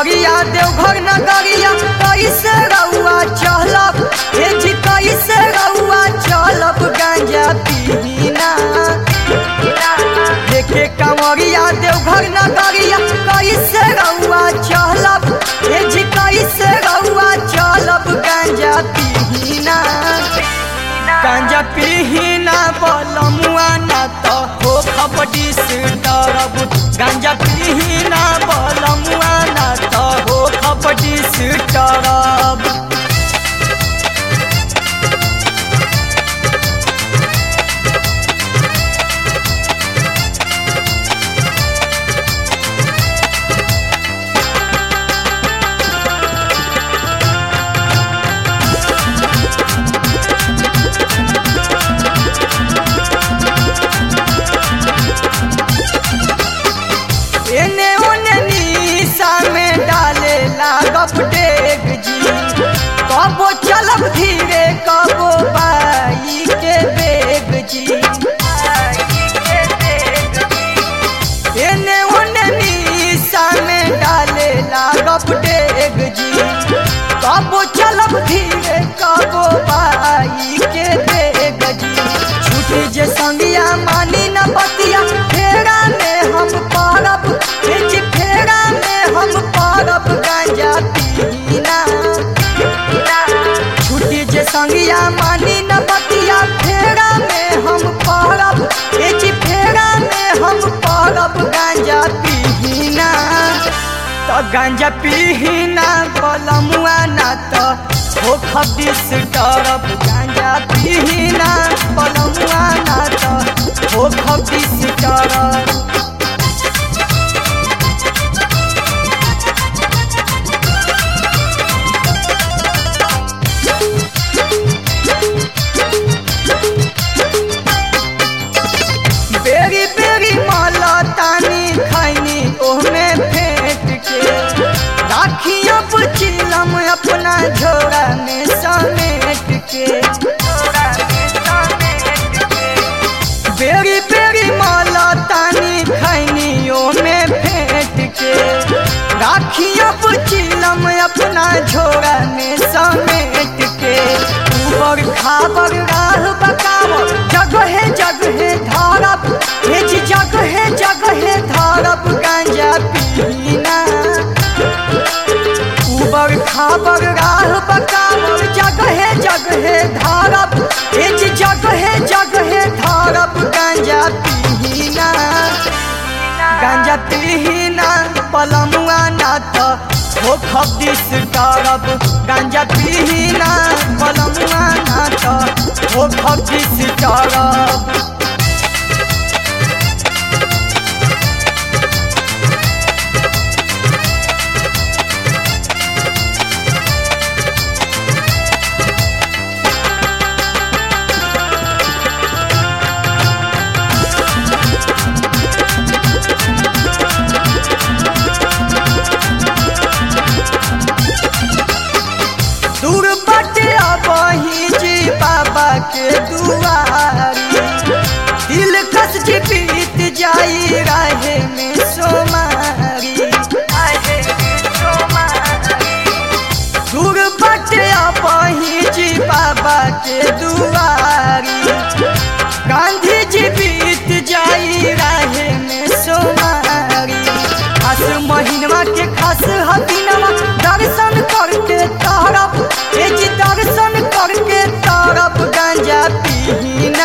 कंवरिया देवघर नगरिया कैसे रउआ चलब हे जी कैसे रउआ चलब गांजा पीना देखे कंवरिया देवघर नगरिया कैसे रउआ चलब हे जी कैसे रउआ चलब गांजा पीना गांजा पीना बलमुआ ना तो हो खपटी से डरब गांजा पीना बलमुआ ना तो हो खपटी से डरब एने ओने नीसा में डाले लागब डेग जी कबो चलब धीरे कबो बाई के बेग जी एने ओने नीसा में डाले लागब डेग जी कबो चलब धीरे कबो बाई के बेग जी छूटे जे संगिया मानी न बतिया फेरा में हम पारब बिच फेरा में हम पारब गांजा पीना छूटे जे संगिया मानी न बतिया फेरा में हम पारब बिच फेरा में हम पारब गांजा पीना तो गांजा पीना बलमुआ ना तो हो खबिस डरब गांजा पीना बलमुआ ना तो हो खबिस डरब बेरी बेरी माला तानी खैनी ओहमे फेंट के राखिया पुचिलम अपना झोरा में समेट के बेरी बेरी माला तानी खैनी ओहमे फेंट के राखिया पुचिलम अपना झोरा में समेट के ऊबर खाबर राह बकावर जगहे जगहे धारब हेज जगहे जगहे धारब गांजा पीना ऊबर खाबर राह बकावर जगहे जगहे धारब हेज जगहे जगहे धारब गांजा पीना गांजा पीना पलमुआ ना तो हो खबिस डरब गांजा पीना पलमुआ ना तो हो खबिस डरब दूर बटे अबही जी बाबा के दुआरी दिल कस जी बीत जाई राहे में सोमारी दूर बटे अबही जी बाबा के दुआरी गांधी जी बीत जाई राहे में सोमारी खास महीनवा के खास हतीनवा दर्शन करके तारब ए जी दर्शन करके तारब गांजा पीना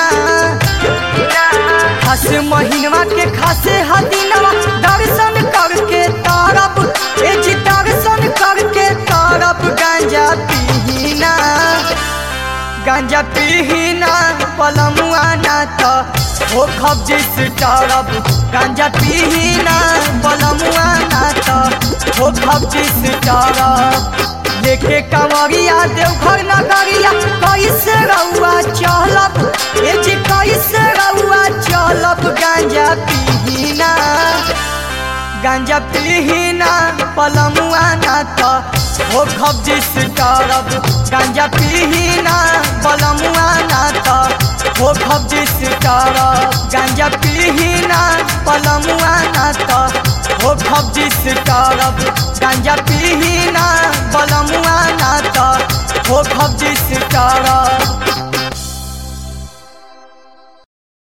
खास महीनवा के खास हतीनवा दर्शन करके तारब ए जी दर्शन करके तारब गांजा पीना गांजा पीना पलमुआ ना तो हो खबजिस डरब गांजा पीना पलमुआ ना तो हो खबजिस डरब लेके कंवरिया देवघर नगरिया कैसे रउआ चलब ए जी कैसे रउआ चलब गांजा पीना गांजा पीना पलमुआ ना तो हो खबजिस डरब गांजा पीना पलमुआ ना तो हो खबजिस डरब गांजा पीना पलमुआ ना तो हो खबजिस करब गांजा पीही ना बलमुआ ना त हो खबजिस करब